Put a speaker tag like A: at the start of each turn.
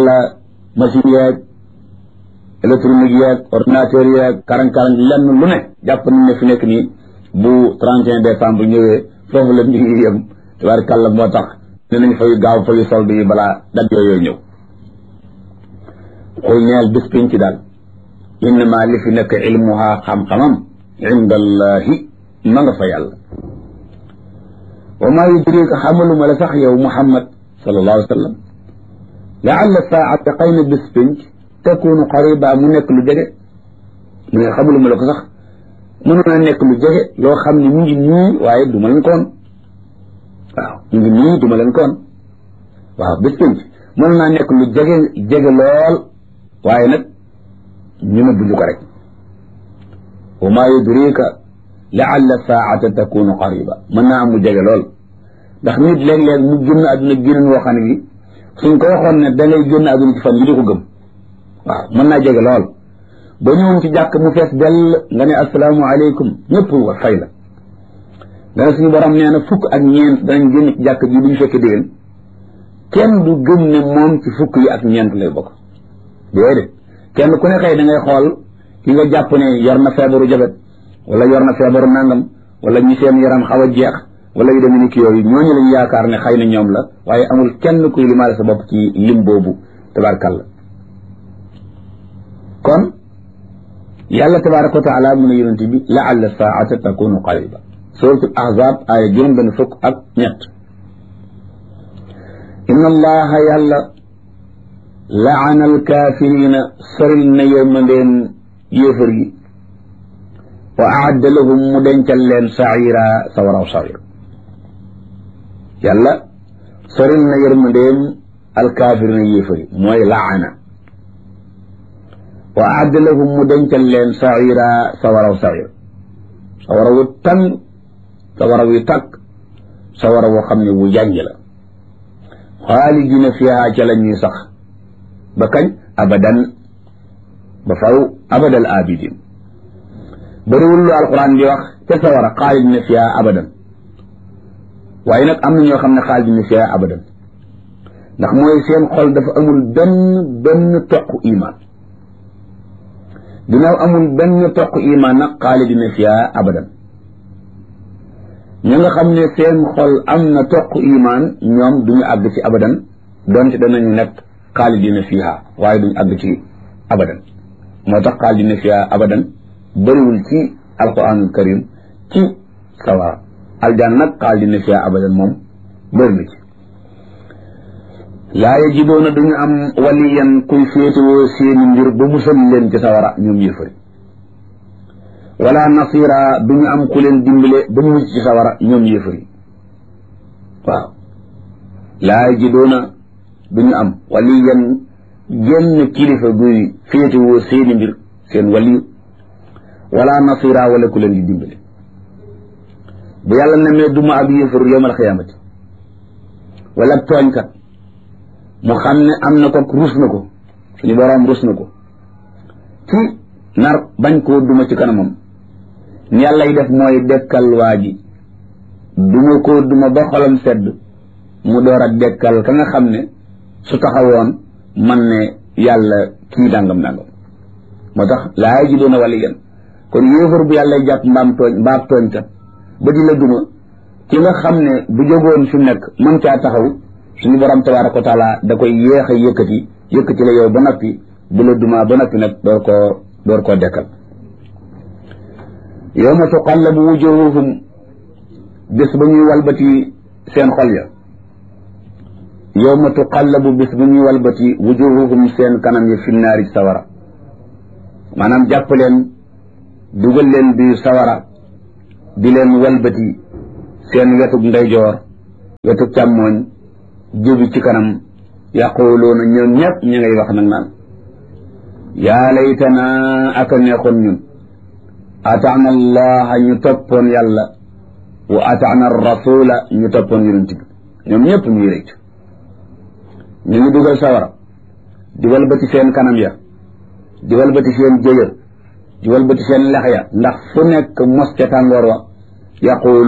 A: wala machine yeeg électronique yeeg ordinateur yeeg karang-karang lenn lu ne jàpp nañ ne fi nekk nii bu 31 décembre ñëwee foofu la ñu ngi yem tabaarkàlla moo tax dinañ fay gaaw fayu solde yi balaa dat yooyu ñëw xul ñeel bis pinc daal innama li fi nekk ilmuha xam-xamam inda allahi ma nga fa yàlla wa maa yudrika xamaluma la sax yow muhammad sallallahu alayhi wa sallam laalla saata xëy na bis pinc takunu qariba mu nekk lu jege mu ne xamaluma la ko sax mën naa nekk lu jege loo xam ne mu ngi nii waaye du ma leen koon waaw mu ngi nii du ma leen koon waaw bis pinc mën naa nekk lu jege jege lool waaye nag ñu ne buñu ko rek wa maa yudrika laalla saata takunu qariba mën naa am mu jege lool ndax nit léeg-léeg mu génn àdduna génn woo xam ne bi suñ ko waxoon ne da ngay génn àdduna ci fan yi di ko gëm waaw mën naa jege lool ba ñëwoon ci jàkk mu fees dell nga ne asalaamu aleykum ñëpp wa fay la dana suñu borom nee na fukk ak ñeent danañ génn ci jàkk ji duñu fekke déwén kenn du gëm ne moom ci fukk yi ak ñeent lay bokk déedéet kenn ku ne xëy da ngay xool ki nga jàpp ne yor na feebaru jabet wala yor na feebaru nangam wala ñi seen yaram xaw a jeex wala yu demee ni ki yooyu ñooñu lañ yaakaar ne xëy na ñoom la waaye amul kenn kuy limaale sa bopp ci lim boobu tabarkàlla kon yàlla tabaraka wa taala mu ne yonente bi laalla saata takunu qariba suratul ahzab aaya juróom benn fukk ak ñett inna allaha yàlla laana alkaafirina soril na yërmandeen yéefar yi wa aadda lahum mu dencal leen saira sawaraw sawir yàlla soril na yërmandeem alkaafirina yéefar yi mooy laana wa aadda lahum mu dencal leen saira sawaraw sawir sawara wu tàng sawara wu tàkk sawara woo xam ne wu jànj la xaalidina fiha ca la ñuy sax ba kañ abadan ba faw abadal abidin bëriwul lu alquran di wax ca sawara xaalidina fiha abadan waaye nag am na ñoo xam ne xaalidina fiha abadan ndax mooy seen xol dafa amul benn benn toq iman ginnaaw amul benn toq iman nag xaalidina fiha abadan ñi nga xam ne seen xol am na toq iman ñoom duñu àgg ci abadan donte danañu nekk xaalidina fiha waaye duñu àgg ci abadan moo tax xaalidina fiha abadan bëriwul ci alquranul karim ci sawara aljan nag xaalidina fiha abadan moom bëri na ci laa yajidoona duñu am waliyan kuy féetewoo seeni mbir ba musal leen ci sawara ñoom yëfari wala nasira duñu am ku leen dimbale ba mu ci sawara ñoom yëfari waaw laa yajidoona duñu am waliyan genn kilifa guy féetewoo seeni mbir seen waliyu wala nasira wala ku leen di dimbale bu yàlla nemee duma ab yëfar yowmal xiyaamati wala tooñkat mu xam ne am na ko rus na ko suñu boroom rus na ko ci nar bañ koo duma ci kanamam ni yàlla yi def mooy dekkal waa ji duma koo duma ba xolam sedd mu door a dekkal ka nga xam ne su taxawoon man ne yàlla kii dàngam dàngam moo tax laa ji doona wala yéen kon yéefar bu yàlla jàpp mbaam tooñ mbaam tooñkat ba di la duma ki nga xam ne bu jógoon fi nekk mën caa taxaw suñu borom tabaaraka wa taala da koy yéex a yëkkati yëkkati la yow ba noppi bu la duma ba noppi nag door koo door koo dekkal yawma tuqallabu wujuhuhum bis ba ñuy walbati seen xol ya yawma tuqallabu bis ba ñuy walbati wujuhuhum seen kanam ya fi naari sawara maanaam jàpp leen dugal leen biir sawara di leen walbati seen wetug ndeyjoor wetug càmmooñ jóbi ci kanam yaquluuna ñoom ñëpp ñu ngay wax nag naan yaa laytana aka neexoon ñun ataana allaha ñu toppoon yàlla wa ataana rasula ñu toppoon yonent bi ñoom ñëpp ñuy rëcc ñu ngi dugal sawara di walbati seen kanam ya di walbati seen jëyër di walbati seen lex ya ndax fu nekk mos ca tàngoor wa yaqulu